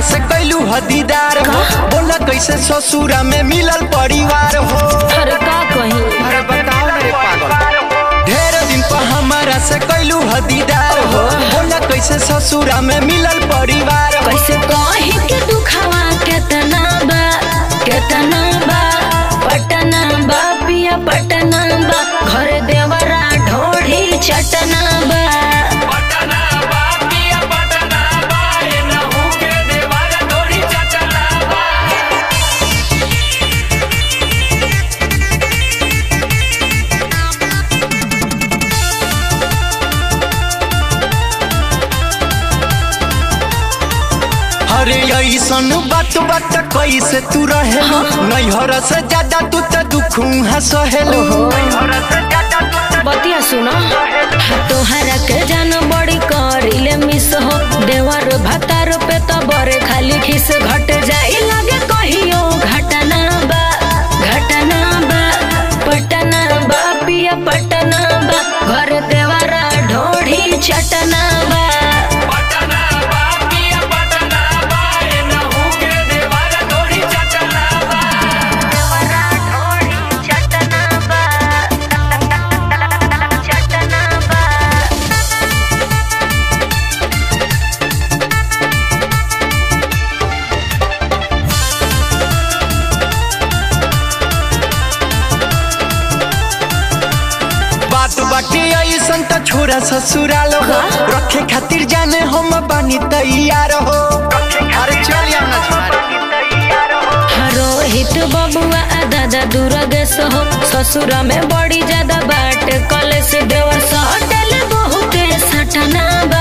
से कैलू हदीदार हो बोला कैसे ससुरा में मिलल परिवार हो अरे का कही अरे बताओ ना रे पागल ढेर दिन पर हमारा से कैलू हदीदार हो बोला कैसे ससुरा में मिलल परिवार हो कैसे कही के दुखावा केतना बा केतना बा पटना बा पिया पटना बा घर देवरा ढोढ़ी चटना बा पटना बा पिया पटना बा ए नहु के देवार डोरी चचना बा अरे ऐसन बात बात कैसे तू रहे नैहर से ज्यादा तू तो दुखू हसहेलू बतिया सुनो तोहरा के जान बड़ी करिले मिस हो देवर भतार पे तो बरे खाली खिस घट जाई लगे कहियो घटना बा घटना बा पटना बा पिया पटना बा घर देवरा ढोढ़ी चटना बा पटना बा पिया पटना बा ए नहु के देवार डोरी चचना बा देवरा ढोढ़ी चटना बा चटना बा बात बाटे ऐसन त छोरा ससुराल हो रखे खातिर जाने हम बानी तैयार हो अरे चल यार ना रोहित बबुआ आ दादा दुर्गेश हो ससुर में बड़ी ज्यादा बाट कलेश देवर सटल बहुते सटना बा